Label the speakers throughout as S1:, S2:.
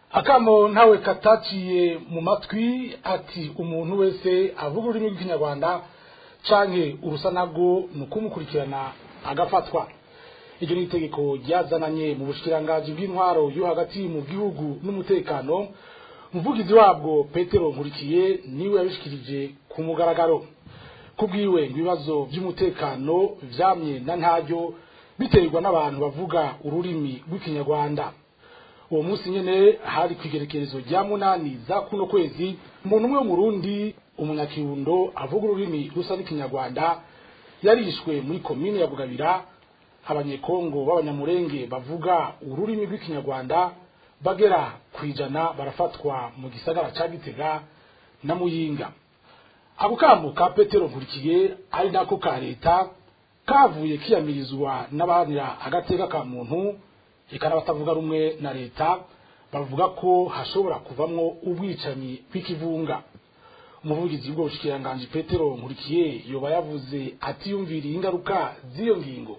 S1: akamo ntawe kataciye mu matwi ati umuntu wese avuga ururimi rw'ikinyarwanda canke urusa narwo ni ukumukurikirana agafatwa iryo ni itegeko ryazananye mu bushikiranganji bw'intwaro yo hagati mu gihugu n'umutekano umuvugizi wabwo petero nkurikiye niwe yabishikirije ku mugaragaro kubwiwe ibibazo by'umutekano vyamye na ntaryo biterwa n'abantu bavuga ururimi rw'ikinyarwanda uwo munsi nyene hari kwigerekerezo rya munani za kuno kwezi umuntu umwe w'umurundi umunyakirundo avuga ururimi rusa n'ikinyarwanda yarishwe muri komine ya bugabira abanyekongo b'abanyamurenge bavuga ururimi rw'ikinyarwanda bagera kwijana barafatwa mu gisagara ca gitega na muyinga ako kamo ka petero nkurikiye ari nako ka leta kavuye kiyamirizwa n'abahanira agateka ka muntu eka n'abatavuga rumwe na leta bavuga ko hashobora kuvamwo ubwicanyi bw'ikivunga umuvugizi w'ubwo bushikiranganji petero nkurikiye yoba yavuze atiyumviriye ingaruka z'iyo ngingo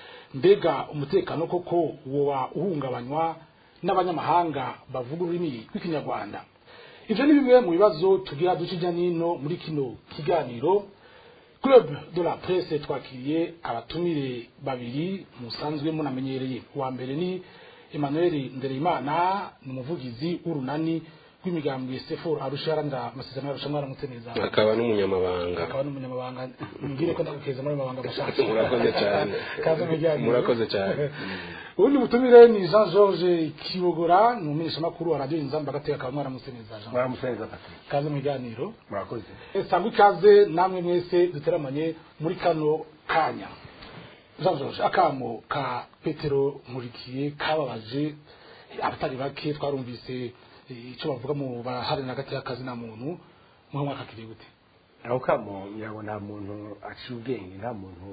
S1: mbega umutekano koko woba uhungabanywa n'abanyamahanga bavuga ururimi rw'ikinyarwanda ivyo ni bimwe mu bibazo tugira duce ijya nino muri kino kiganiro club de la presse twakiriye abatumire babiri musanzwe munamenyereye uwa mbere ni emmanuel ndereyimana ni umuvugizi w'urunani rw'imigambwe sefor arusha yaranda amasezerano yarusha mwaramutse neza
S2: akaba n'umunyamabanga
S1: akaba n'umunyamabanga mbwire ko ndagukeza muri mabanga mashaka
S2: murakoze cyane
S1: kaze mujyanye
S2: murakoze cyane
S1: ubundi butumire ni jean george kibogora ni umumenyeshamakuru wa radiyo inzamba agateka akaba mwaramutse neza jean
S3: mwaramutse neza patrick
S1: kaze mu biganiro
S3: murakoze
S1: sangwa ikaze namwe mwese duteramanye muri kano kanya jean george akamo ka petero nkurikiye kababaje abatari bake twarumvise icyo bavuga mu baharanira hagati y'akazi na muntu muhe mwaka kiri gute
S3: aho kamo ngira nta muntu aciye ubwenge nta muntu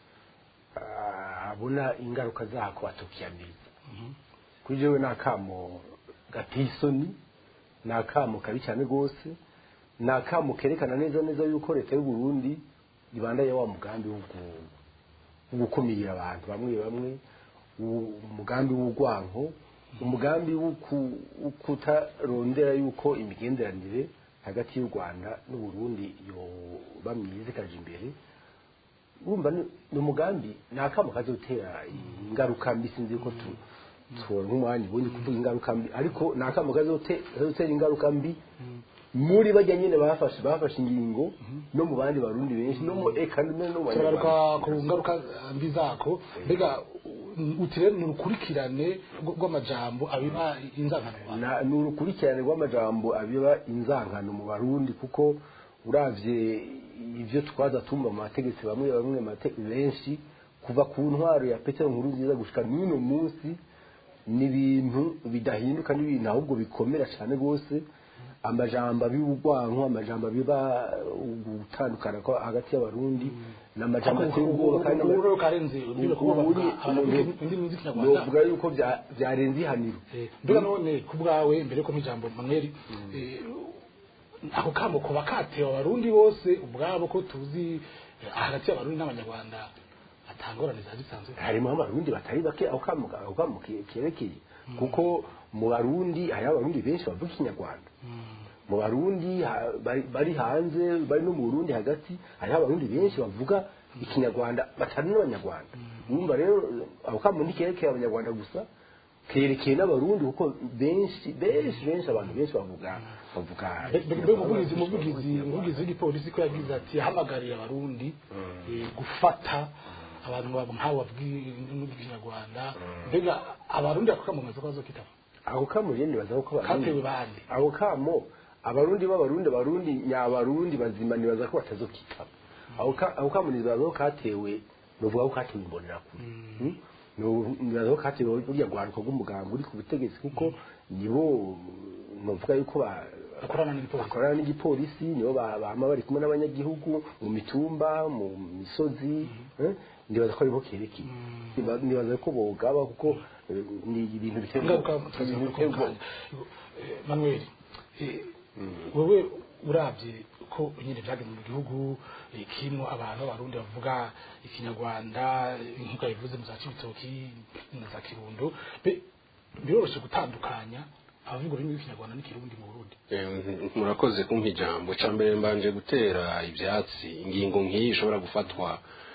S3: ah, abona ingaruka zako atukiyamiriza kuri jewe ni akamo gateye isoni ni akamo kabi cyane rwose ni akamo kerekana neza neza yuko leta y'u Burundi ibandaye wa mugambi wo gu- wo gukumira abantu bamwe bamwe u- umugambi w'urwanko umugambi wo ku- wo kutarondera yuko imigenderanire hagati y'u Rwanda n'u Burundi yoba myiza ikaja imbere urumva ni ni umugambi ni akamo kazotera ingaruka mbi sinzi ko tu tubona nk'umwanya ubundi kuvuga ingaruka mbi ariko ni akamo kazote- kazotera ingaruka mbi muri bajya nyine bafashe bafashe ingingo no mu bandi barundi benshi no mu eka no mu
S1: turabaruka
S3: banyarwanda
S1: ku ngaruka mbi zako mbega utire ni urukurikirane rw- rw'amajambo abiba inzangano
S3: Na- ni urukurikirane rw'amajambo abiba inzankano mu barundi kuko uravye ivyo twaza tumva mu bategetsi bamwe bamwe mate- benshi kuva ku ntwaro ya petero nkuru nziza gushika n'uno munsi ni ibintu bidahinduka n'ibintu ahubwo bikomera cyane rwose amajambo abiba urwanko amajambo abiba gutandukana ko hagati y'abarundi ni amajambo ateye ubwoba kandi n'ama-
S1: ururo karenze niba kuvuga
S3: Uri-
S1: abavuga indimi z'ikinyarwanda
S3: novuga yuko bya- byarenze ihaniro
S1: Eh, mbega none ku bwawe mbere ko ijambo manweri ako kamo kuba katewe abarundi bose ubwabo ko tuzi eh, hagati y'abarundi n'abanyarwanda atangorane za zisanzwe
S3: harimo abarundi batari bake aho kamo aho kamo ke- kerekeye kuko mu barundi hari abarundi benshi bavuga ikinyarwanda mu barundi ha- bari- bari hanze bari no mu burundi hagati hariho abarundi benshi bavuga ikinyarwanda batari n'abanyarwanda urumva rero aho kamo ntikerekeye abanyarwanda gusa kerekeye n'abarundi kuko benshi benshi benshi abantu benshi bavuga bavuga
S1: mbega umuvugizi umuvugizi umuvugizi w'igipolisi ko yagize ati yahamagariye abarundi eh, gufata abantu babo nk'abo bavuga indimi z'ikinyarwanda mbega abarundi ako kamo mwaza ko bazokitaba
S3: aho kamo rero nibaza ko abarundi
S1: katewe bande
S3: aho kamo abarundi b'abarundi abarundi nyabarundi bazima nibaza ko batazokitaba aho ka- aho kamo nibaza ko katewe novuga ko katewe imbonera kure Hmm? No- nibaza ko katewe burya rwaruka rw'umuganga uri ku butegetsi kuko nibo novuga yuko ba-
S1: bakorana n'igipolisi
S3: bakorana n'igipolisi nibo ba- bama bari kumwe n'abanyagihugu mu mitumba mu misozi eh, nibaza ko ariho kerekeye Niba- nibaza ko bogaba kuko eh, ni ibintu biteye
S1: ingaruka
S3: ubwoba.
S1: tukazivuga
S3: Ibintu
S1: ko
S3: biteye ubwoba.
S1: manuel eh, wowe urabye ko nyine byageze mu gihugu eh, kirimo abantu b'abarundi bavuga ikinyarwanda eh, nk'uko yabivuze mu za cibitoki na za kirundo Be- biroroshye gutandukanya abavuga ururimi rw'ikinyarwanda n'ikirundi mu burundi
S2: Eh, murakoze kumpa ijambo cya mbere mbanje gutera ibyatsi ingingo nk'iyi ishobora gufatwa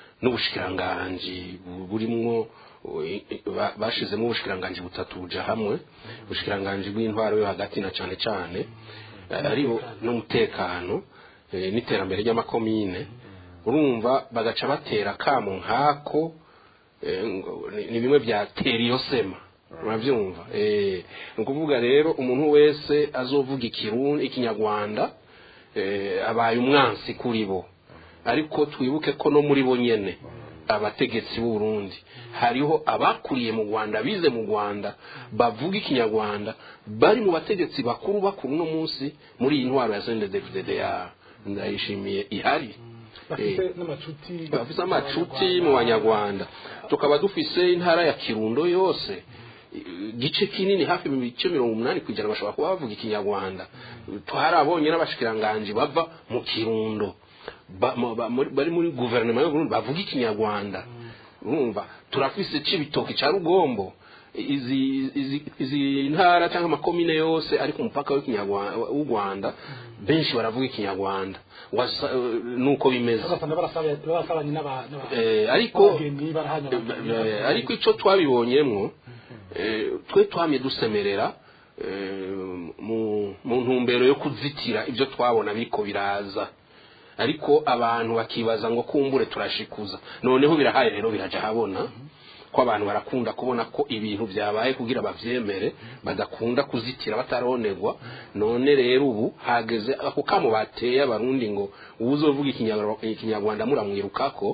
S2: n'ubushikiranganji bu- burimwo eh, ba- bashizemo ubushikiranganji butatu buja hamwe ubushikiranganji bw'intwaro yo hagati na cane cane eh, aribo n'umutekano eh, n'iterambere ry'amakomine urumva bagaca batera kamo nkako eh, ngo ni- ni bimwe bya tera iyo sema urabyumva eh, ni ukuvuga rero umuntu wese azovuga ikirundi ikinyarwanda eh, abaye umwansi kuri bo ariko twibuke ko no muri bo nyene abategetsi b'u Burundi hariho abakuriye mu Rwanda bize mu Rwanda bavuga ikinyarwanda bari mu bategetsi bakuru bakuru no munsi muri iyi ntwaro ya CNDD-FDD ya ndayishimiye ihari
S1: bafite
S2: Eh,
S1: n'amacuti
S2: bafise amacuti mu banyarwanda tukaba dufise intara ya kirundo yose igice kinini hafi mu bice mirongo umunani kwijana bashobora kuba bavuga ikinyarwanda twarabonye n'abashikiranganji bava mu kirundo ba- mu- ba- muri- bari muri guverinoma y'uburundi bavuga ikinyarwanda urumva turafise c'ibitoki ca rugombo izi izi izi ntara cyangwa amakomine yose ari ku mupaka w'ikinyarwanda w'u Rwanda benshi baravuga ikinyarwanda Wasa- nuko bimeze
S1: basanga barasaba- barasabanye n'aba- n'aba-
S2: Eh, ariko
S1: n'abageni barahanya
S2: eh, ariko icyo twabibonyemwo eh, twe twamye dusemerera eh, mu mu ntumbero yo kuzitira ibyo twabona biriko biraza ariko abantu bakibaza ngo kumbure turashikuza noneho birahaye rero biraja habona ko abantu barakunda kubona ko ibintu byabaye kugira bavyemere badakunda kuzitira bataronerwa none rero ubu hageze ako kamo bateye abarundi ngo uwuzovuga ikinyarwa- ikinyarwanda muramwirukako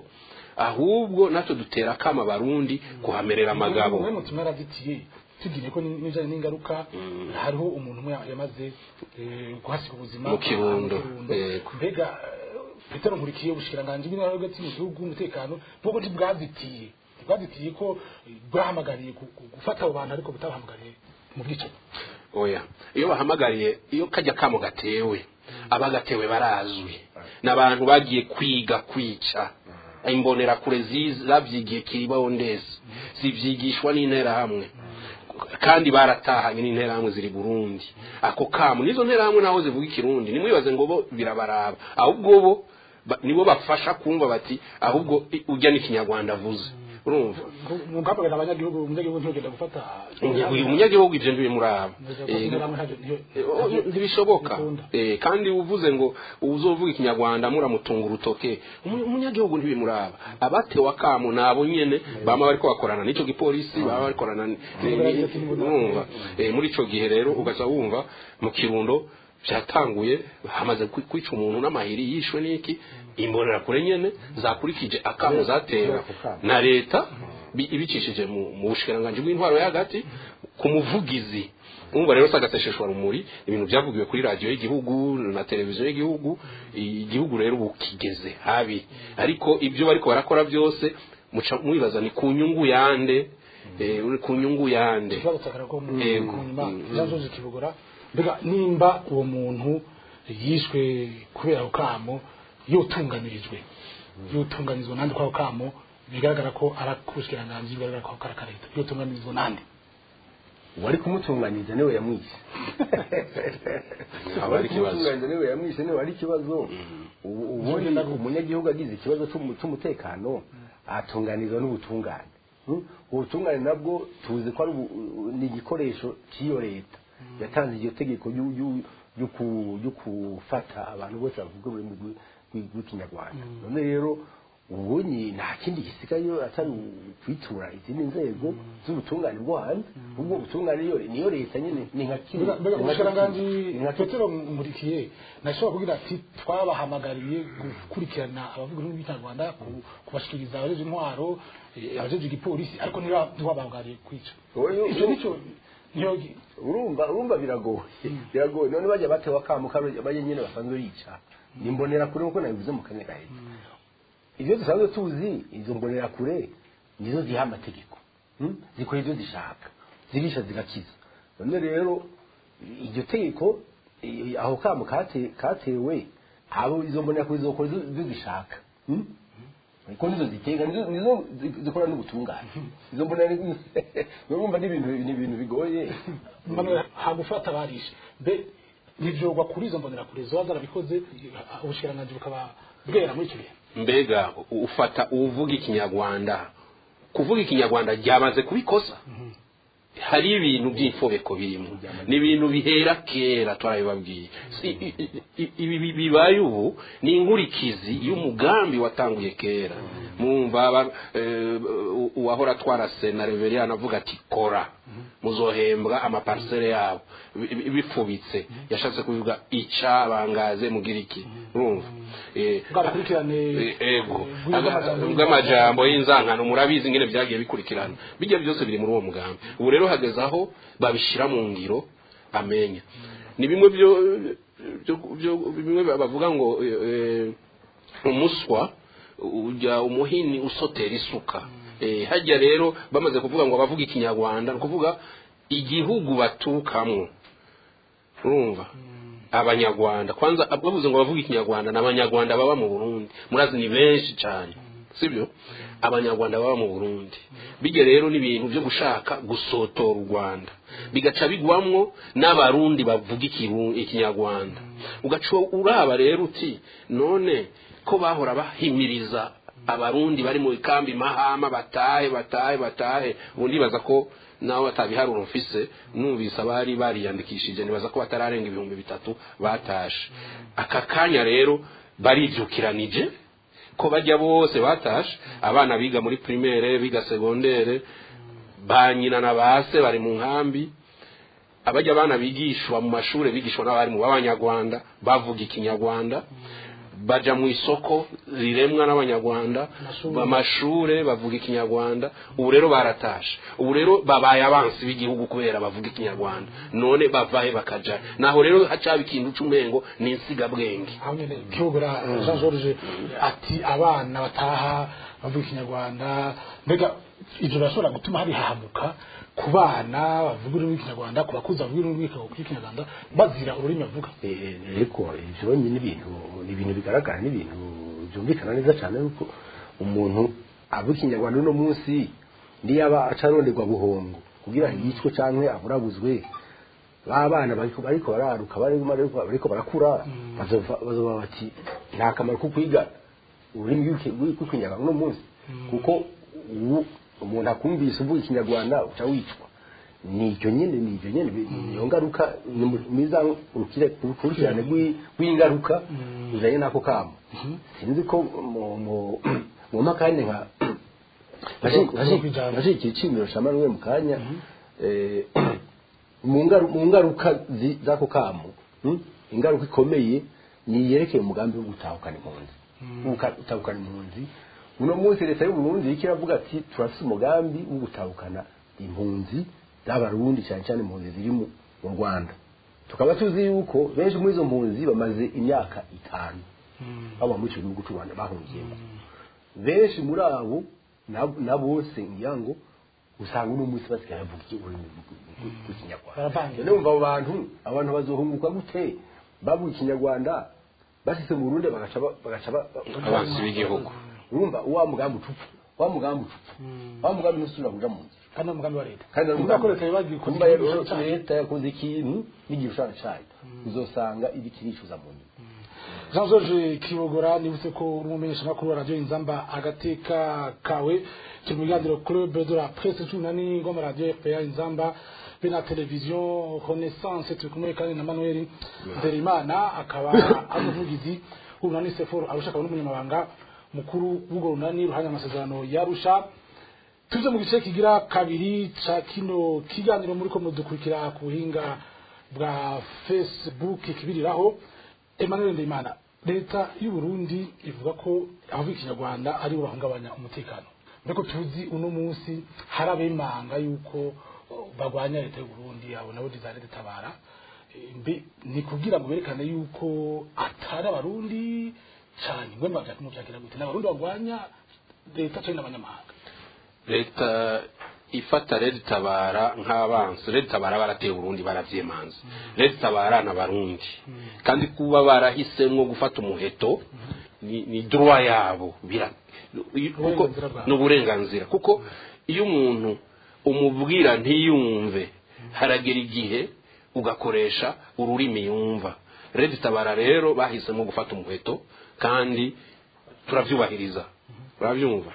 S2: ahubwo natwe dutera akama abarundi kuhamerera amagabo
S1: umwe mu tumwe arazitiye tugiye ko n'ijanye n'ingaruka hariho umuntu umwe yamaze eh, kuhasiga ubuzima
S2: Mu Kirundo,
S1: Kirundo.
S2: yego.
S1: mbega eh, petero nkurikiye ubushikiranganji bw'intara hagati mu gihugu umutekano bwoko ntibwazitiye ntibwazitiye ko eh, bwahamagariye gu- gu- gufata abo bantu ariko butabahamagariye mu bwicanyi
S2: oya iyo bahamagariye iyo kajya kamo gatewe abagatewe barazwi n'abantu bagiye kwiga kwica imbonerakure zabyigiye kiribaho ndetse zibyigishwa n'interahamwe kandi baratahanye n'interahamwe ziri burundi ako kamo n'izo nterahamwe naho zivuga ikirundi nimwibaze ngo bo birabaraba ahubwo bo ba- nibo bafasha kumva bati ahubwo i- ujya n'ikinyarwanda avuze urumva
S1: mu bwambagana abanyagihugu umunyagihugu ntiyogenda gufata
S2: uyu munyagihugu ibyo ntibimuraba
S1: Neza ko
S2: Eh,
S1: interahamwe ntacyo- ntiyo-
S2: Oh, ntibishoboka
S1: bikunda.
S2: Eh, kandi uvuze ngo uzovuga ikinyarwanda muramutunga urutoke umu- umunyagihugu ntibimuraba abatewe akamu nabo nyene bama bariko bakorana n'ico gipolisi baba bakorana ni- ni- ni- urumva Eh, muri ico gihe rero ugaca wumva mu kirundo byatanguye hamaze kwi- kwica umuntu n'amahiri yishwe n'iki imbonerakure nyene zakurikije akamu zatewe na leta bi- ibicishije mu mu bushikiranganji bw'intwaro yo hagati ku muvugizi umva rero sagatesheshwa rumuri ibintu byavugiwe kuri radiyo y'igihugu na televiziyo y'igihugu igihugu rero ubu kigeze habi ariko ibyo bariko barakora byose muca mwibaza ni ku nyungu yande eh, ku nyungu yande
S1: ikibazo cyakara ko mu
S2: Yego.
S1: nyuma
S2: Mm.
S1: byazoje kibugora mbega nimba uwo muntu yishwe kubera ako kamo yotunganirijwe yotunganirizwa nande kwako kamo bigaragara ko arakushyikiranganji bigaragara ko ari akareta yotunganirizwa nande
S3: wari kumutunganyiriza niwe yamwishe
S2: Aba ari ikibazo.
S3: kumutunganyiriza niwe yamwishe niwe ari ikibazo ubu ubundi umunyagihugu agize ikibazo cy'umu- cy'umutekano atunganirizwa n'ubutungane Hmm? ubutungane nabwo tuzi ko ari ubu- ni igikoresho cy'iyo leta yatanze iryo tegeko ryu- ryu- ryo ku- ryo gufata abantu bose bavuga ururimi rw'i- rw'i- rw'ikinyarwanda none rero ubonye nta kindi gisigaye atari kwitura izindi nzego z'ubutungane bwo hanze ubwo butungane niyo niyo leta nyine ni nka kimwe
S1: mbega mbega
S3: ni nka
S1: umushikiranganji
S3: kimwe. Ni nka kimwe.
S1: petero nkurikiye nashobora kugira ati twabahamagariye gukurikirana abavuga ururimi rw'ikinyarwanda ku- kubashikiriza abajeje intwaro eh, abajeje igipolisi ariko ntiba- ntibabahamagariye kwica
S3: Oyo-
S1: icyo nicyo niyo
S3: urumva urumva biragoye biragoye none bajya batewe akamu karo bajya nyine basanzwe bica ni mbonerakure nk'uko nabivuze mu kanya gahita ibyo dusanzwe tuzi izo mbonerakure nizo ziha amategeko hmm? zikora ibyo zishaka zirisha zigakiza none rero iryo tegeko eh, aho kamu kate- katewe abo izo mbonerakure zokora ibyo ibyo zishaka hmm? ko nizo ziteka nizo nizo zi- zikora n'ubutungane izo mbona ari urumva ni ibintu ni ibintu bigoye
S1: Manuel hagufata barishe mbe ntivyogwa kuri izo mbonerakure zoba zarabikoze ubushikiranganji bukaba bwera muri icyo gihe
S2: mbega ufata uvuga ikinyarwanda kuvuga ikinyarwanda ryamaze kubikosa hari ibintu by'imfobeko birimo ni ibintu bihera kera turabibabwiye Si- i- i- i- ibi bi- bibaye ubu ni inkurikizi y'umugambi watanguye kera mwumva aba- eh, u- uwahora atwara sena reveriyani avuga ati kora muzohembwa amaparisere yabo bi- bi- bifubitse yashatse kuvuga icabangaze mugira iki urumva Eh,
S1: bwarakurikirane
S2: Eh, ego
S1: bw'amajambo y'inzangano.
S2: bw'amajambo y'inzankano murabizi ingene byagiye bikurikirana bijya byose biri muri uwo mugambi ubu rero hageze aho babishyira mu ngiro amenya ni bimwe byo byo- byo- bimwe bavuga ngo eh, eh, umuswa ujya umuhini usotera isuka Eh, hajya rero bamaze kuvuga ngo abavuga ikinyarwanda ni ukuvuga igihugu baturukamwo urumva abanyarwanda kwanza bavuze ngo bavuga ikinyarwanda ni abanyarwanda baba mu burundi murazi ni benshi cyane sibyo abanyarwanda baba mu burundi bijya rero ni ibintu byo gushaka gusotora u rwanda bigaca bigwamwo n'abarundi bavuga ikiru- ikinyarwanda ugaca uraba rero uti none ko bahora bahimiriza abarundi bari mu ikambi mahama batahe batahe batahe ubu ndibaza ko nawe batabiharura mfise numvise abari bariyandikishije nibaza ko batararenga ibihumbi bitatu batashe aka kanya rero baribyukiranije ko bajya bose batashe abana biga muri primaire biga segondere ba nyina na base bari mu nkambi abajya abana bigishwa mu mashuri bigishwa n'abarimu b'abanyarwanda bavuga ikinyarwanda baja mu isoko riremwa n'abanyarwanda
S1: Amashuri.
S2: amashure bavuga ikinyarwanda ubu rero baratashe ubu rero babaye abansi b'igihugu kubera bavuga ikinyarwanda none bavahe bakaja naho rero hacaba ikintu c'umengo ni insigabwenge
S1: aho nyine kibogora jean george ati abana bataha bavuga ikinyarwanda mbega ibyo birashobora gutuma hari hahamuka ku bana bavuga ururimi rw'ikinyarwanda ku bakuzi bavuga ururimi rw'ikinyarwanda bazira ururimi bavuga
S3: Eh, ariko ibyo ni ibintu ni ibintu bigaragara ni ibintu byumvikana neza cyane yuko umuntu avuga ikinyarwanda uno munsi niyaba acaronderwa buhongo kugira ngo yicwe cyangwa aburabuzwe ba bana bariko bariko bararuka bariko bariko- bariko barakura bazova bazova bati nta kamaro ko kwiga ururimi rw'iki- rw'ikinyarwanda uno munsi kuko ubu umuntu akumvise uvuga ikinyarwanda uca wicwa nibyo nyine nibyo nyine niyo ngaruka ni mu- mwiza urukire- urukurikirane rw'i- rw'ingaruka bijanye n'ako kamo sinzi ko mu- mu- mu makanya nka
S1: Uzokwijana.
S3: naje ikicimiro ca manuwe mu kanya eh, mu ngaru- mu ngaruka zi- z'ako kamo hmm? ingaruka ikomeye ni yerekeye umugambi wo gutahukana impunzi Guka- gutahukana impunzi uno munsi leta y'u Burundi iriko iravuga ati turafise umugambi wo gutahukana impunzi z'abarundi cyane cyane impunzi ziri mu mu Rwanda tukaba tuzi yuko benshi muri izo mpunzi bamaze imyaka itanu baba muri icyo gihugu cy'u Rwanda bahungiyemo benshi muri abo na- na bose ngira ngo usanga uno munsi basigaye bavuga iki- ururimi rw'i- rw'ikinyarwanda
S1: Baravangira.
S3: none umva abo bantu abantu bazohunguka gute bavuga ikinyarwanda bashyize mu Burundi bagaca ba- bagaca ba- ba-
S2: abansi b'igihugu
S3: urumva wa mugambi ucupfa wa mugambi ucupfa wa mugambi ntusubira kuja mu nzira
S1: kandi ni umugambi wa leta
S3: kandi ari
S1: Kuvuga ko leta yabagiye kugira
S3: kumva rero
S1: igishushanyo cyayo.
S3: leta yakoze ikintu n'igishushanyo cyayo uzosanga iri kiricuza mu nyuma
S1: jean george kibogora nibutse ko uri umumenyeshamakuru wa radiyo inzamba agateka kawe turi mu biganiro club de la presse cumi n'ane ngoma radiyo fpa inzamba be na televiziyo renaissance turi kumwe kandi na manuel nderimana akaba ari umuvugizi w'urunani seforo arusha akaba n'umunyamabanga mukuru w'urwo runani ruhanya amasezerano yarusha tuze mu gice kigira kabiri ca kino kiganiro muri ko mudukurikira ku buhinga bwa facebook kibiriraho Emmanuel Ndimana leta y'u Burundi ivuga ko abavuga ikinyarwanda ari bo bahungabanya umutekano mbeko tuzi uno munsi hari abemanga yuko oh, bagwanya leta y'u Burundi abo nabo dizare detabara Eh, mbe ni kugira ngo berekane yuko atari abarundi cyane ngwe mbavya kumuvyakira gute n'abarundi bagwanya leta cyane n'abanyamahanga
S2: leta ifata rero itabara nk'abansi rero itabara barateye uburundi baravyemanza rero itabara n'abarundi kandi kuba barahisemwo gufata umuheto ni, ni droit yabo bira kuko
S1: Uburenganzira bwabo.
S2: ni uburenganzira kuko iyo umuntu umubwira ntiyumve haragera igihe ugakoresha ururimi yumva redi tabara rero bahisemo gufata umuheto kandi turabyubahiriza urabyumva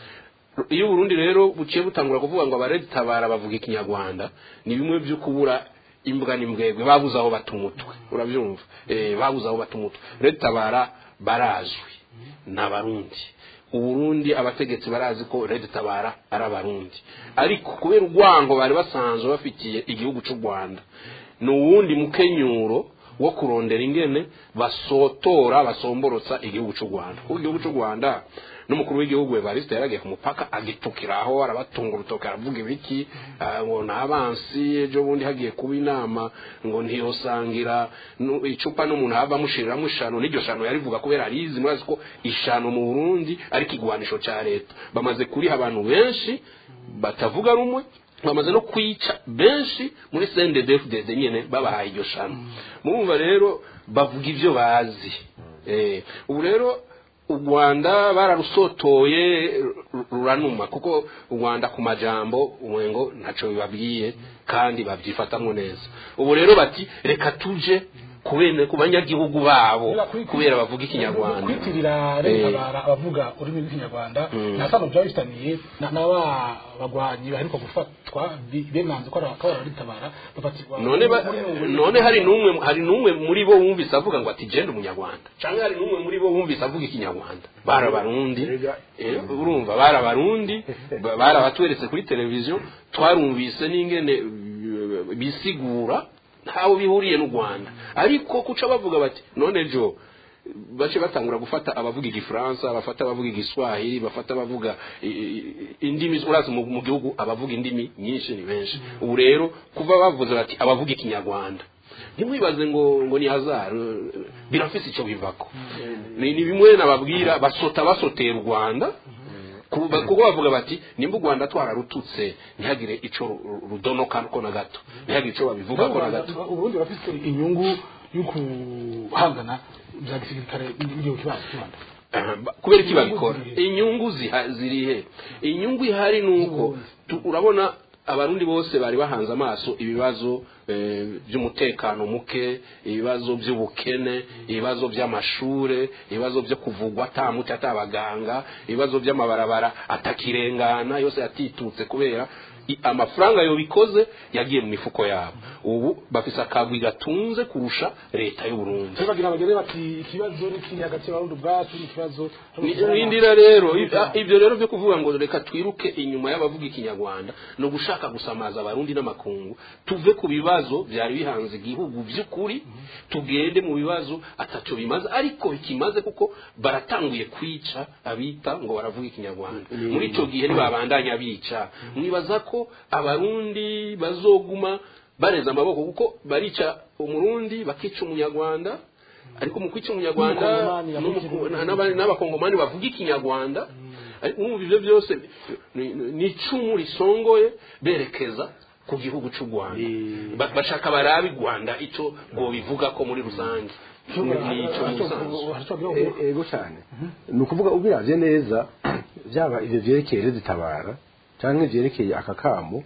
S2: iyo uburundi rero buciye butangura kuvuga ngo abaredi tabara bavuga ikinyarwanda ni bimwe byo kubura imbwa n'imbwegwe babuze aho bata umutwe urabyumva eh babuze aho bata umutwe redi tabara barazwi ni abarundi uburundi abategetsi barazi ko redi tabara ari abarundi ariko kubera urwango bari basanzwe bafitiye igihugu cy'u rwanda ni uwundi mukenyuro wo kurondera ingene basotora basomborotsa igihugu cy'u rwanda kuko igihugu cy'u rwanda n'umukuru w'igihugu evariste yaragiye ku mupaka agitukiraho arabatunga urutoki aravuga ibiki ah, ngo ni abansi ejo bundi hagiye kuba inama ngo ntiyosangira nu- icupa n'umuntu hava amushiriramo ishano n'iryo shano yarivuga kubera arizi murazi ko ishano mu burundi ari ikigwanisho cya leta bamaze kuriha abantu benshi batavuga rumwe bamaze no kwica benshi muri CNDD-FDD nyene babahaye iryo shano murumva rero bavuga ibyo bazi eh ubu rero u Rwanda bararusotoye ru- ruranuma kuko u Rwanda ku majambo umwengo ntaco bibabwiye kandi babyifatamwo neza ubu rero bati reka tuje kubene ku banyagihugu babo kubera bavuga ikinyarwanda
S1: kwitirira
S2: Eh.
S1: leta bara abavuga ururimi rw'ikinyarwanda nta sano byaba bifitaniye na na ba bagwanyi baheruka gufatwa bi- benanze ko ari ko ari abatabara bafatirwa
S2: none ba,
S1: muri Nyungwe.
S2: none hari numwe hari numwe muri bo wumvise avuga ngo ati genda umunyarwanda cyangwa hari numwe muri bo wumvise avuga ikinyarwanda barabarundi
S3: Erega-
S2: eh, urumva barabarundi ba- barabatweretse kuri televiziyo twarumvise n'ingene eh, bisigura ntawe bihuriye n'u Rwanda ariko kuca bavuga bati none jo bace batangura gufata abavuga igifaransa bafata abavuga igiswahili bafata abavuga i- i- indimi urazi mu mu gihugu abavuga indimi nyinshi ni benshi ubu rero kuva bavuze bati abavuga ikinyarwanda ntimwibaze ngo ngo ni hazard birafise icyo bivako ni ni bimwe nababwira basota basotera u Rwanda kuba- kuko bavuga bati nimba u Rwanda twararututse ntihagire ico ru- rudonoka ko na gato ntihagire ico babivuga ko na gato
S1: uburundi burafite inyungu yo guhangana bya gisirikare n'igihugu kibanza cy'u Rwanda
S2: Aha, ba- kubera iki babikora inyungu ziha- ziri he inyungu ihari ni uko tu- urabona abarundi bose bari bahanze amaso ibibazo eh, by'umutekano muke ibibazo by'ubukene ibibazo by'amashure ibibazo byo kuvugwa atamuti atabaganga ibibazo by'amabarabara atakirengana yose yatitutse kubera i- amafaranga yo bikoze yagiye mu mifuko yabo ubu bafise akagwi gatunze kurusha leta y'u Burundi
S1: rero bagira bagere bati ikibazo ni kiri hagati y'abarundi ubwacu n'ikibazo
S2: nindira rero ibyo- ibyo rero byo kuvuga ngo reka twiruke inyuma y'abavuga ikinyarwanda no gushaka gusamaza abarundi n'amakungu tuve ku bibazo byari bihanze igihugu by'ukuri tugende mu bibazo ataco bimaze ariko bikimaze kuko baratanguye kwica abita ngo baravuga ikinyarwanda muri ico gihe ntibabandanya bica mwibaza ko abarundi bazoguma bareza amaboko kuko barica umurundi bakica umunyarwanda ariko mu kwica umunyarwanda
S1: N'umukongomani yavuga
S2: n'umuku- na- n'aba- n'abakongomani bavuga ikinyarwanda ariko mwumva ibyo byose ni- ni ni icumu risongoye berekeza ku gihugu cy'u rwanda Ba- bashaka barabe i rwanda icyo ngo bivuga ko muri rusange ni icyo mu busanzwe
S3: E- ego cyane ni ukuvuga ubiravye neza byaba ivyo vyerekeye rezitabara cyangwa ivyerekeye aka kamo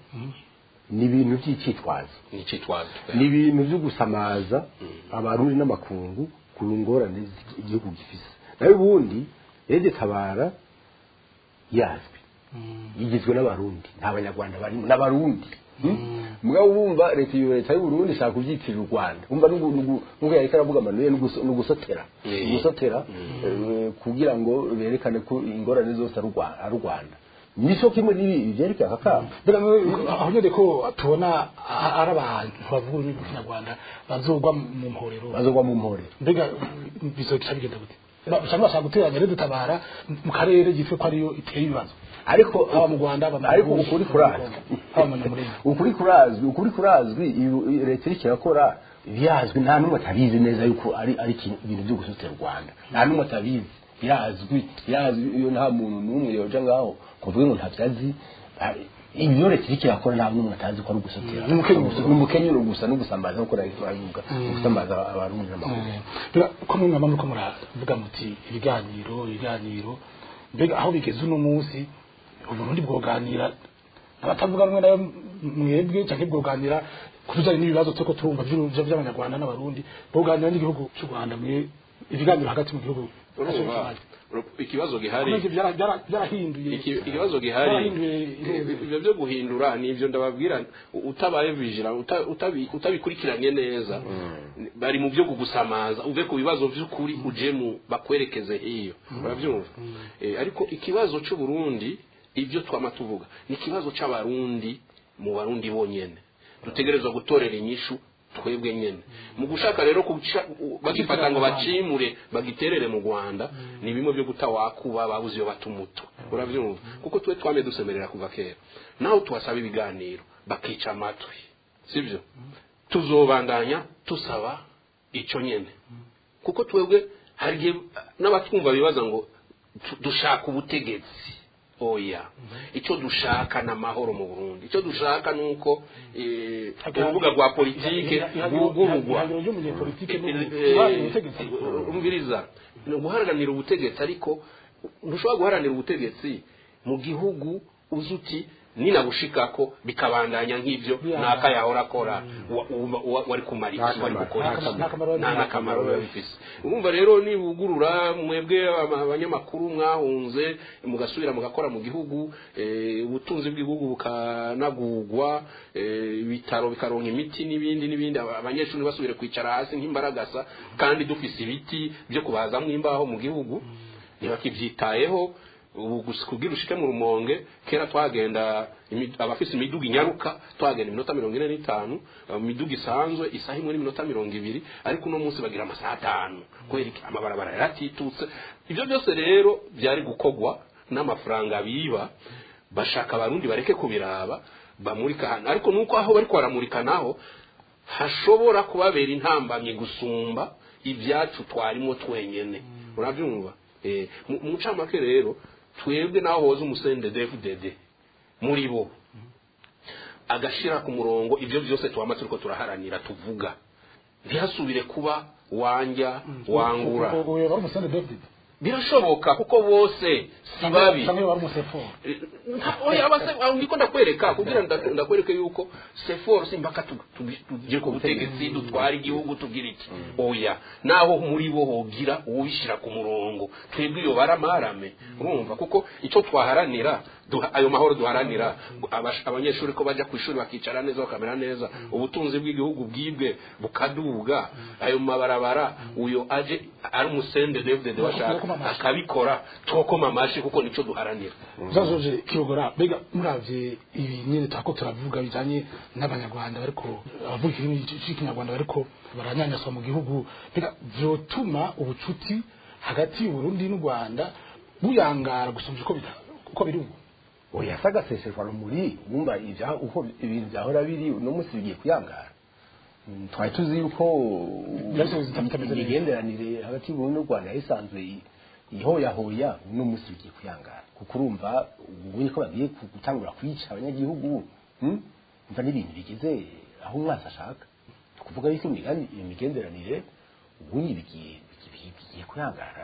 S3: ni ibintu by'icyitwazo
S2: ni icyitwazo
S3: ni ibintu byo gusamaza abarundi n'amakungu ku ngorane zi- igihugu gifise nayo ubundi rezitabara yazwi igizwe n'abarundi nta banyarwanda barimo n'abarundi mugabo wumva leta iyo leta y'u Burundi ishaka kubyitirira u Rwanda umva nugu- nugu- nuko yareka aravuga amanuye n'ugusotera
S2: Eh.
S3: gusotera eh, kugira ngo berekane ko ingorane zose ari u Rwa- ari u Rwanda nico kimwe n'ibi byerekeye aka kamo
S1: aho nyine ko tubona a- ari abantu bavuga ururimi rw'ikinyarwanda bazogwa mu mporero
S3: bazogwa mu mpore
S1: mbega bizoca bigenda gute Ba- cyangwa bashaka guteranya rero dutabara mu karere gitwe ko ariyo iteye ibibazo
S3: ariko
S1: haba mu rwanda haba mu
S3: ariko
S1: Burundi,
S3: ukuri kurazwi
S1: haba mu nyamurenge
S3: ukuri kurazwi ukuri kurazwi iyo- iyo leta iriko irakora birazwi nta n'umwe atabizi neza yuko ari ari ikintu- ibintu byo gusutira u rwanda nta n'umwe atabizi birazwi birazwi iyo nta muntu n'umwe yoja ngaho kuvuga ngo ntavyo azi ari- ibyo leta iriko irakora nta n'umwe atazi ko ari ugusotera
S1: Ni umukenyuro.
S3: ni umukenyuro gusa no gusambaza nk'uko nari turabivuga gusambaza abarundi n'amakuru
S1: Mbega ko mwe mwaba muriko muravuga muti ibiganiro ibiganiro mbega aho bigeze uno munsi uburundi bwoganira abatavuga rumwe nayo mwebwe canke bwoganira ku bijanye n'ibibazo turiko turumva vy'u- vy'abanyarwanda n'abarundi bwoganira n'igihugu c'u rwanda mwe ibiganiro hagati mu gihugu
S2: urumva ikibazo gihari
S1: Komeze byara- byara- byarahinduye
S2: Iki- ikibazo gihari
S1: Byarahinduye intebe.
S2: ibyo byo guhindura ni ibyo ndababwira utabaye vigila uta- utabi- utabikurikiranye neza bari mu byo kugusamaza uve ku bibazo by'ukuri uje mu bakwerekeze hiyo urabyumva Eh, ariko ikibazo cy'u Burundi ibyo twama tuvuga ni ikibazo c'abarundi mu barundi bonyene dutegerezwa gutorera inyishu twebwe nyene mu gushaka rero kuca bagifata ngo bacimure bagiterere mu Rwanda ni bimwe byo guta wakuba babuze iyo batumuto uravyumva kuko twe twame dusemerera kuva kera naho tuhasaba ibiganiro bakica amatwi sivyo tuzobandanya tusaba ico nyene kuko twebwe hari igihe n'abatwumva bibaza ngo tu- dushaka ubutegetsi oya icyo dushaka ni amahoro mu burundi icyo dushaka ni uko eh, urubuga rwa politike rwugururwa
S1: ihangiro ry'umunyepolitike
S2: Eh,
S1: n'ubu-
S2: eh,
S1: guharanira ubutegetsi
S2: umviriza ni uguharanira ubutegetsi ariko ntushobora guharanira ubutegetsi mu gihugu uzi uti ninabushikako bikabandanya nk'ibyo
S1: Yeah.
S2: naka yahora akora wa- wa- wa- wari kumara iki
S3: Nta
S2: wari
S3: kamaro.
S2: gukora
S1: Nta
S2: iki
S1: kamaro
S2: nta
S1: biba
S2: n'akamaro
S1: bifise.
S2: biba bifise urumva rero nibugurura mwebwe aba- abanyamakuru mwahunze mugasubira mugakora mu gihugu eh, ubutunzi bw'igihugu bukanagurwa eh, ibitaro bikaronka imiti n'ibindi n'ibindi aba- abanyeshuri basubire kwicara hasi nk'imbaragasa kandi dufise ibiti byo kubazamwo imbaho mu gihugu ntibakivyitayeho ubu gusa kubwira ushike mu rumonge kera twagenda imi- abafise imiduga inyaruka twagenda iminota mirongo ine n'itanu uh, imiduga isanzwe isaha imwe n'iminota mirongo ibiri ariko uno munsi bagira amasaha atanu kubera iki amabarabara yaratitutse ibyo byose rero byari gukogwa n'amafaranga biba bashaka abarundi bareke kubiraba bamurika hano ariko nuko aho bariko baramurika naho hashobora kubabera intambamyi gusumba ibyacu twarimo twenyene urabyumva Eh, mu- mu ncamake rero twebwe naho hoza umusende dfdd muri bo agashira ku murongo ibyo byose twama turiko turaharanira tuvuga ntihasubire kuba wanja wangura
S1: ubu wari umusende david
S2: birashoboka kuko bose si babi
S1: cyangwa wari umusefo
S2: oya abase aho ndiko ndakwereka kugira nda- ndakwereke yuko sefor simbaka tu- tu- tugire ku butegetsi dutwara igihugu tugira iki oya naho muri bo hogira uwishira ku murongo twebwe iyo baramarame urumva kuko icyo twaharanira duha- ayo mahoro duharanira abash- abanyeshuri ko bajya ku ishuri bakicara neza bakamera neza ubutunzi bw'igihugu bwibwe bukaduga ayo mabarabara uyo aje ari umusende david washaka akabikora twokoma amashi kuko nico duharanira
S1: zazoje kiyogora mbega muravye ibi nyene twako turavuga bijanye n'abanyarwanda bariko abavuga ikirimi c'ikinyarwanda bariko baranyanyaswa mu gihugu mbega vyotuma ubucuti hagati y'uburundi n'u rwanda buyangara gusumvya uko bita- uko biri ubu
S3: oya se agaseseshwa rumuri wumva ibya uko ibintu byahora biri uno munsi bigiye kuyangara Mm, twari tuzi yuko
S1: Byahise bitameze neza.
S3: imigenderanire hagati y'uburundi n'u rwanda yari isanzwe i- ihoyahoya uno munsi bigiye kuyangara kuko urumva ubonye ko bagiye ku- gutangura kwica abanyagihugu mm? umva n'ibintu bigeze aho umwasi ashaka ni ukuvuga yuko imigani- imigenderanire ubundi bigiye bigiye- bigiye kuyangara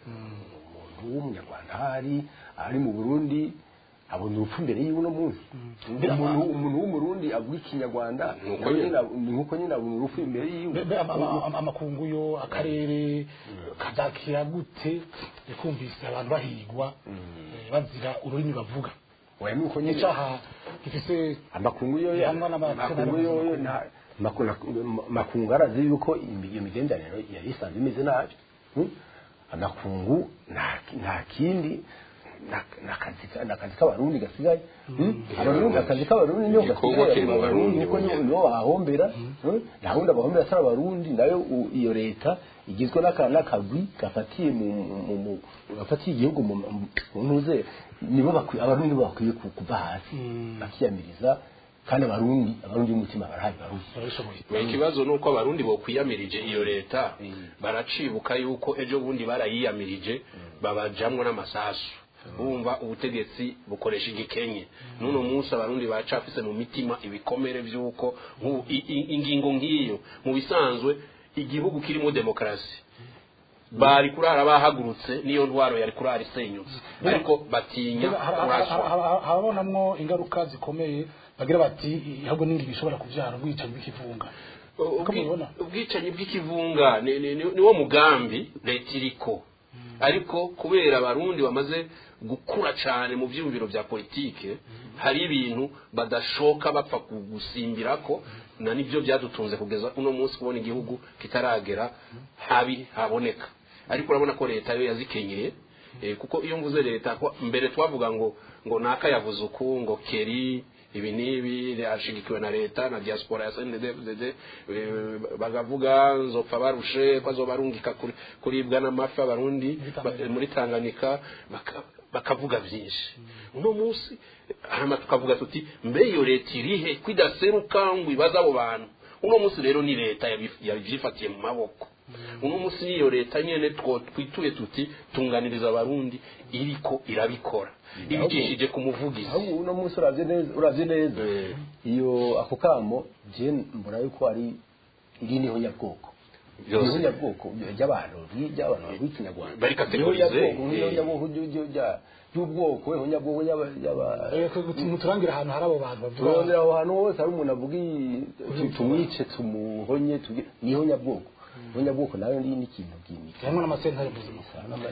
S3: umuntu w'umunyarwanda ahari ari mu burundi abona urupfu mbere y'uno munsi umuntu umuntu w'umurundi avuga ikinyarwanda
S2: Nuko
S3: nawe
S2: nyine.
S3: nyine ab- ni nkuko nyine abona urupfu imbere yiwe
S1: Mbe- mbe ama- ama- ama- amakungu yo akarere kazakira gute kumvise abantu bahigwa eh, bazira ururimi bavuga
S3: oya nuko nyine
S1: icaha gifise
S3: amakungu yo
S1: Bihanwa n'amategeko
S3: amakungu yo yo nta maku- na- makungu arazi yuko imi- iyo migenderanire yari isanzwe imeze nabi Hmm? amakungu nta nta kindi na- n'akazi ka- n'akazi k'abarundi gasigaye Hmm? abarundi akazi k'abarundi niyo
S2: Igikorwa
S3: gasigaye
S2: kiri mu
S3: abarundi
S2: Barundi
S3: niko nibo
S2: bonyene.
S3: nibo bahombera Hmm? nta wundi abahombera atari abarundi nayo u- iyo leta igizwe n'aka- n'akagwi gafatiye mu mu- mu gafatiye igihugu mu mu ntuze nibo bakwiye abarundi nibo bakwiye ku- kuva hasi bakiyamiriza kandi abarundi abarundi b'umutima barahari barundi
S1: barabishoboye
S2: ikibazo ni uko abarundi bokwiyamirije iyo leta baracibuka yuko ejo bundi barayiyamirije babajamwo n'amasasu bumva ubutegetsi bukoresha igikenye n'uno munsi abarundi bacafise mu mitima ibikomere by'uko nk'ubu i- i- ingingo nk'iyo mu bisanzwe igihugu kirimo demokarasi bari kurara bahagurutse niyo ntwaro yari kurara isenyutse ariko batinya kuraswa
S1: habonamwo ingaruka zikomeye bagira bati ahubwo n'ingingo ishobora kubyara ubwicanyi bw'ikivunga Uko
S2: Ubwi-
S1: mubibona?
S2: ubwicanyi bw'ikivunga ni- ni ni- ni wo mugambi leta iriko ariko kubera abarundi bamaze gukura cyane mu byumviro bya politike hari ibintu badashoka bapfa gusimbirako na nibyo byadutunze kugeza uno munsi kubona igihugu kitaragera habi haboneka ariko urabona ko leta yo yazikenyeye Eh, kuko iyo mvuze leta ko mbere twavuga ngo ngo naka yavuze uku ngo keri ibi n'ibi ashigikiwe na leta na diaspora ya CNDD-FDD eh, bagavuga nzopfa barushe ko azobarungika kuri- kuribwa n'amafi abarundi ba- muri Tanganyika baka- bakavuga byinshi uno munsi hama tukavuga tuti mbe iyo leta irihe kwidaseruka ngo ibaze abo bantu uno munsi rero ni leta yabi- yabyifatiye mu maboko uno munsi niyo leta nyene two twituye tuti tunganiriza abarundi iriko irabikora ibicishije ku muvugizi
S3: ahubwo uno munsi uravye neza uravye neza
S2: Eh.
S3: iyo ako kamo je mbona yuko ari iri niho nyabwoko
S2: Byose.
S3: niho nyabwoko ry'abantu ry'abantu b'ikinyarwanda
S2: Bari categorize,
S3: Niho nyabwoko, niho
S2: eh.
S3: nyabwoko ryo- ryo- rya- ry'ubwoko niho nyabwoko y'aba- y'aba-
S1: muturangira ahantu hari abo bantu bavuga
S3: turondera aho hantu hose hari umuntu avuga iyi- tu- tumwice tumuhonye tugi- niho nyabwoko niho nyabwoko nayo ni n'ikintu bw'imika
S1: hamwe n'amasentare mpuzamahanga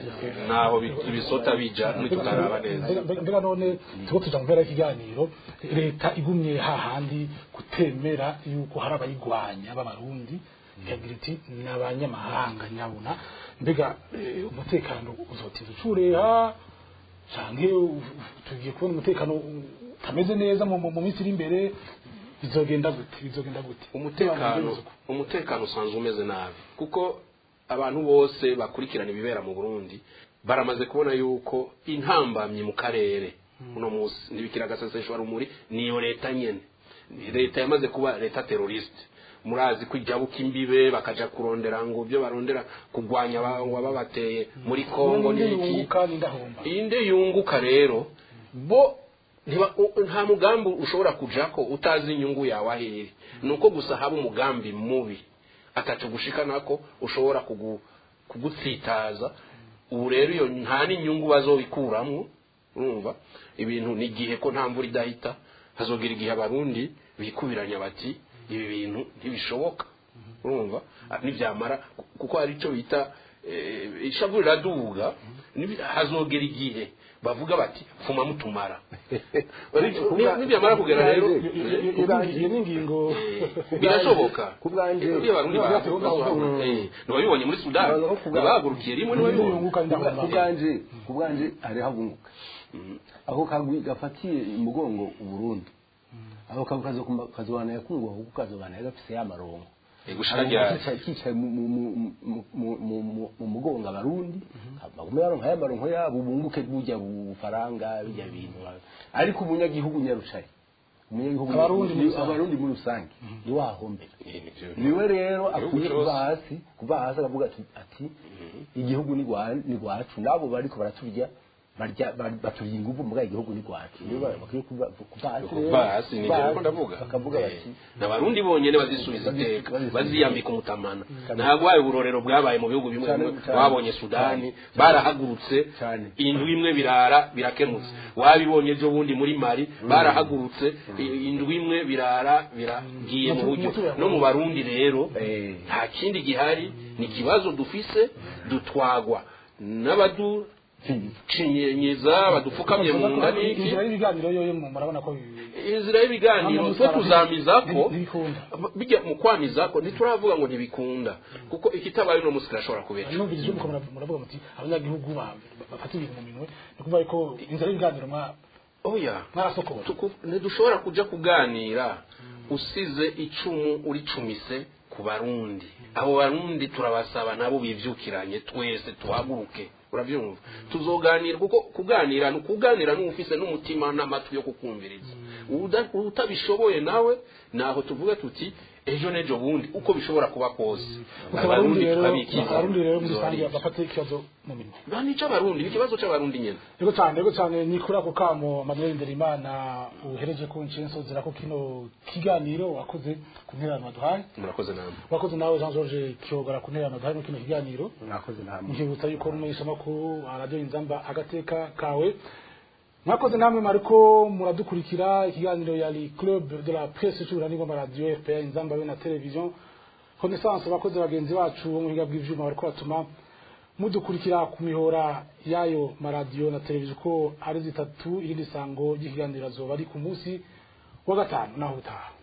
S2: naho bi- ibisota bija nitutaraba neza
S1: Mbega- mbega none tuba tuja mu mpera y'ikiganiro leta igumye hahandi kutemera yuko hari abayigwanya b'abarundi ikagira iti ni abanyamahanga nyabuna mbega eh, umutekano uzotinza ucureha canke u- u- tugiye kubona umutekano utameze neza mu mu- mu minsi iri imbere bizogenda gute bizogenda gute
S2: umutekano umutekano usanzwe umeze nabi kuko abantu bose bakurikirana ibibera mu Burundi baramaze kubona yuko intambamye mu karere uno munsi ntibikira agaseseshwa rumuri niyo leta nyene leta yamaze kuba leta teroriste murazi ko ijabuka imbibe bakaja kurondera ngo byo barondera kugwanya aba- ababateye muri Kongo
S1: Ninde
S2: n'iki
S1: yunguka ninde ahomba
S2: inde yunguka rero bo ntiba- u- nta mugambi ushobora kujako utazi inyungu yawe ahiri ni uko gusa haba umugambi mubi ataco gushika nako ushobora kugu, kugutsitaza ubu rero iyo nta n'inyungu bazobikuramwo urumva ibintu ni igihe ko nta mvura idahita hazogera igihe abarundi bikubiranya bati ibi bintu ntibishoboka urumva Ah, nibyamara kuko hari icyo bita eh, ishavu riraduga nibi- hazogera igihe bavuga bati fuma mutumara Ni- nibyamara kugera rero
S1: iyo ni ingingo
S2: birashoboka
S3: ku bwanje
S2: iyo abarundi ntibabibonye muri sudani
S3: Baza kuvuga-
S2: bahagurukiye rimwe ntibabibonye
S1: yunguka ninde
S3: ku
S1: ahomba
S3: bwanje ku bwanje hariho abunguka aho kagwi gafatiye umugongo uburundi aho kagwi kazo- kazobana yakunguka kuko kazobana gafise ya marongo
S2: Eh, gushika ryari
S3: kicaye kicaye mu- mu- mu- mu- mu- mu- mu- mu mugongo abarundi bagume baronka ya maronko yabo bunguke burya bufaranga bijya bintu ariko umunyagihugu nyarucari umunyagihugu
S1: Abarundi muri
S3: ni-
S1: rusange.
S3: abarundi muri rusange ni wahombera
S2: Eh, nivyo.
S3: niwe rero akwiye
S2: cyose.
S3: kuva hasi kuva hasi akavuga ati ati igihugu ni rwa- ni rwacu nabo bariko baraturya barya bar- baturya inguvu mbwa igihugu ni rwacu niwe ba- bakwiye kuva kuva hasi rero,
S2: kuva hasi ni
S3: kuva
S2: njye
S3: hasi,
S2: ko ndavuga
S3: bakavuga
S2: Eh,
S3: bati
S2: n'abarundi bonyene bazisubiza
S3: Bazi-
S2: iteka
S3: bazi-
S2: baziyambika umutamana ntabwo wayo uburorero bwabaye mu bihugu bimwe
S3: Cyane,
S2: bimwe
S3: cyane,
S2: wabonye sudani
S3: cyane,
S2: barahagurutse
S3: cyane.
S2: indwi imwe birara birakemutse wabibonye ejo bundi muri mari barahagurutse i- indwi imwe birara biragiye mu buryo no mu barundi rero
S3: Eh.
S2: nta kindi gihari ni ikibazo dufise dutwagwa n'abadu cinyenyeza badupfukamye mu nda n'iki
S1: inzira y'ibiganiro yoyo murabona ko bi-
S2: inzira y'ibiganiro twe tuzamizako
S1: ntibikunda
S2: bijya mu kwamizako ntituravuga ngo ntibikunda kuko ikitabaye uno munsi kirashobora kubera
S1: numvise ijambo muravuga muravuga muti abanyagihugu ba- bafata ibintu mu minwe ni ukuvuga ko inzira y'ibiganiro mwa-
S2: oya
S1: mwarasokora
S2: Tuku- ntidushobora kuja kuganira usize icumu uricumise ku barundi abo barundi turabasaba nabo bivyukiranye twese tuhaguruke uravyumva tuzoganira kuko kuganira ni ukuganira n'ufise n'umutima n'amatwi yo kukumviriza Uda- utabishoboye nawe naho tuvuga tuti ejo n'ejo bundi uko bishobora kuba kose
S1: gusa abarundi rero
S2: turabikiza
S1: abarundi rero muri rusange
S2: Bizorira.
S1: bafate ikibazo mu minwe
S2: Ba, ni icy'abarundi ni ikibazo cy'abarundi nyine
S1: yego cyane yego cyane ni kuri ako kamo manuel nderimana uhereje ku nsozera ko kino kiganiro wakoze ku ntererano waduhaye
S2: murakoze namwe
S1: wakoze nawe jean george kiyogora ku ntererano waduhaye no kino kiganiro
S3: mwakoze namwe
S1: nkibutsa yuko n'umumenyeshamakuru radiyo inzamba agateka kawe mwakoze namwe mariko muradukurikira ikiganiro yari club de la presse cy'uburanirwa rw'amaradiyo fpr inzamba be na televiziyo connaissance abakozi bagenzi bacu bo mu buhinga bw'ivyuma bariko batuma mudukurikira ku mihora y'ayo maradiyo na televiziyo ko ari zitatu irindi sango ry'ikiganiro azoba ari ku munsi wa gatanu naho utaha